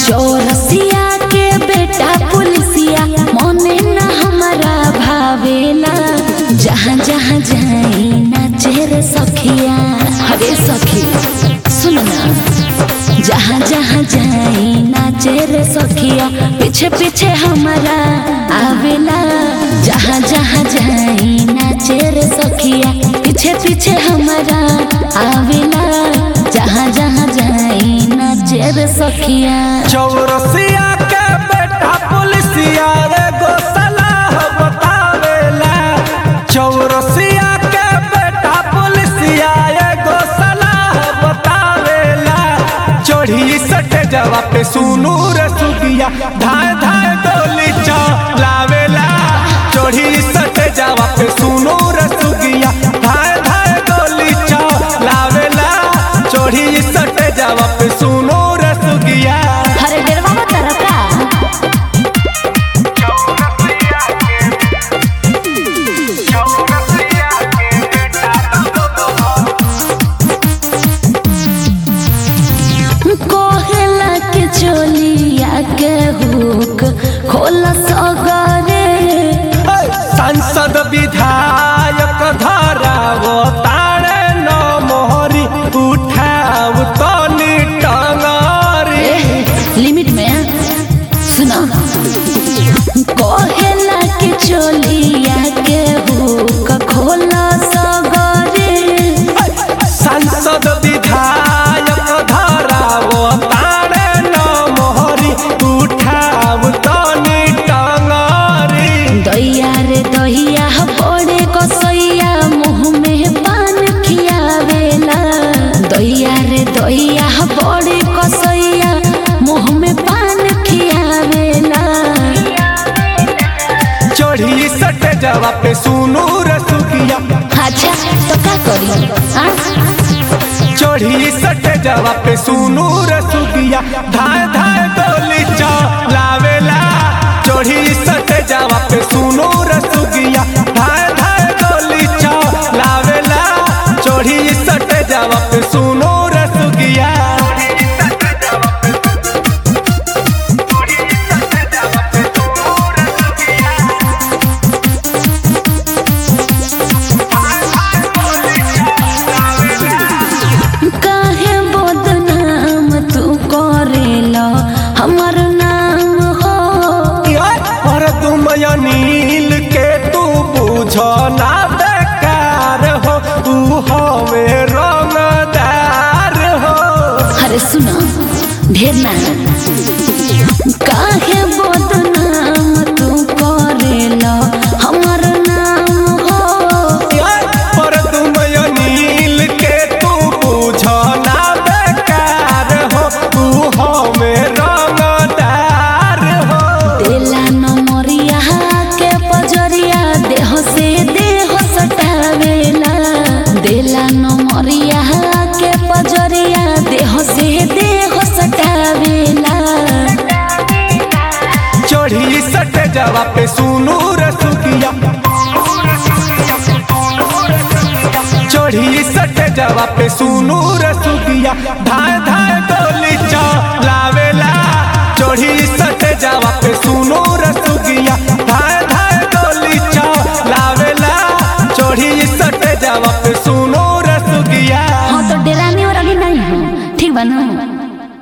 चौरसिया के बेटा पुलिसिया मने न हमारा भावेला जहाँ जहाँ जाई नाचे रे सखिया अरे सखी सुन ना जहाँ जहाँ जाई नाचे रे सखिया पीछे पीछे हमारा आवेला जहाँ जहाँ जाई नाचे रे सखिया पीछे पीछे हमारा आवेला जहाँ जहाँ जाई नाचे रे सखिया चौरसिया के बेटा पुलिसिया रे गो सलाह बतावेला चौरसिया के बेटा पुलिसिया रे गो सलाह बतावेला चढ़ी सटे जवा पे सुनू रे सुगिया धाय धाय गोली चलावेला चढ़ी सटे जवा पे सुनू रे सुगिया धाय धाय गोली चलावेला चढ़ी सटे जवा पे सुनू रे सुगिया हरे डेरवा मत रखा कोहला के चोलिया के हुक खोला सगरे सांसद विधायक धराव तारे न मोहरी उठाव तनी टंगरी लिमिट में सुना कोहला के चोलिया के हुक खोला सगरे सांसद विधायक धराव तारे न मोहरी उठाव तनी टंगरी दैया रे दैया बड़े कसैया मुँह में पान खियावेला दैया रे दैया बड़े कसैया मुँह में पान खियावेला चढ़ी सटे जवा पे सुनू रसुकिया अच्छा तो का करी आ? चढ़ी सटे जवा पे सुनू रसुकिया धाय धाय गोली चलावेला चढ़ी सटे जवा पे सुनू रसुकिया धाय धाय गोली चलावेला चढ़ी सटे जवा पे सुनू रसुकिया काहे बदनाम तू करेला हमर नाम हो और तुम नील के तू बुझ ना बेकार हो तू हवे रंगदार हो अरे सुना ढेर ना काहे बदनाम तू करेला हमर नाम हो पर तुम नील के तू बुझ ना बेकार हो तू हवे रंगदार हो देला नमरिया के पजरिया देह से देह सटावेला देला नमरिया के पजरिया देह से देह सटावेला चढ़ी सटे जवा पे सुनू रसुकिया चढ़ी सटे जवा पे सुनू रसुकिया धाय धाय गोली चलावेला चढ़ी सटे जवा पे सुनू रसुकिया धाय धाय गोली चलावेला चढ़ी सटे जवा पे सुनू रसुकिया हाँ तो डेराने और अभी नहीं हो ठीक बा ना